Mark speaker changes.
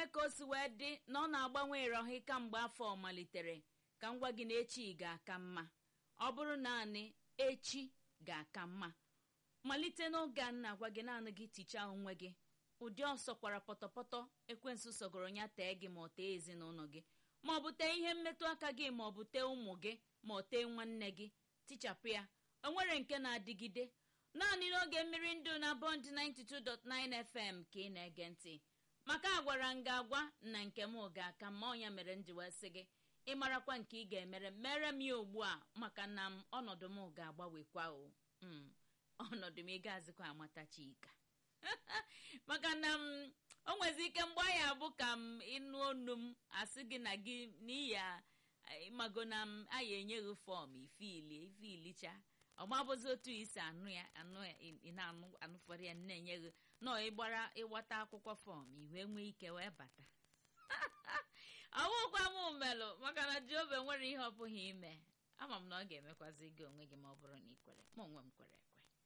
Speaker 1: ka o si wee dị na ọ na-agbanwe ịrọhị kamgbe afọ malitere ka m gwa gị na echi ga-aka mma ọ bụrụ naanị echi ga-aka mma malite n'oge a na-agwa gị naanị gị tichaa onwe gị ụdị ọsọ kwara pọtọpọtọ ekwensụ sọgoro ya tee gị ma ọ tee ezinụlọ gị ma ọ bụ tee ihe mmetụ aka gị ma ọ bụ tee ụmụ gị ma ọ tee nwanne gị tichapụ ya o nwere nke na-adịgide naanị n'oge mmiri ndụ na bond 92.9 fm ka ị na-ege ntị maka agwara m gị agwa na nke m ga-aka ma ọnya mere m ji wee sị gị ịmarakwa nke ị ga-emere mere m ya ugbu a maka na m ọnọdụ m ga-agbanwekwa o ọnọdụ m ị ga-azịkwa amata chika maka na m o nwezi ike mgbe anyị abụ ka m ịnụ onu m asị gị na gị n'ihi ịmago na m anyị enyeghị fọm ifili ifilicha ọmabụzi otu isi anụ ya anụ ya ị na-anụfọrọ ya na-enyeghị nọ ịgbara ịgbata akwụkwọ fọm iwe nwee ike wee bata ọwụkwa m melụ maka na jehova nwere ihe ọ bụghị ime ama m na ọ ga-emekwazi gị onwe gị ma ọ bụrụ na ị kwere ma onwe m kwere ekwe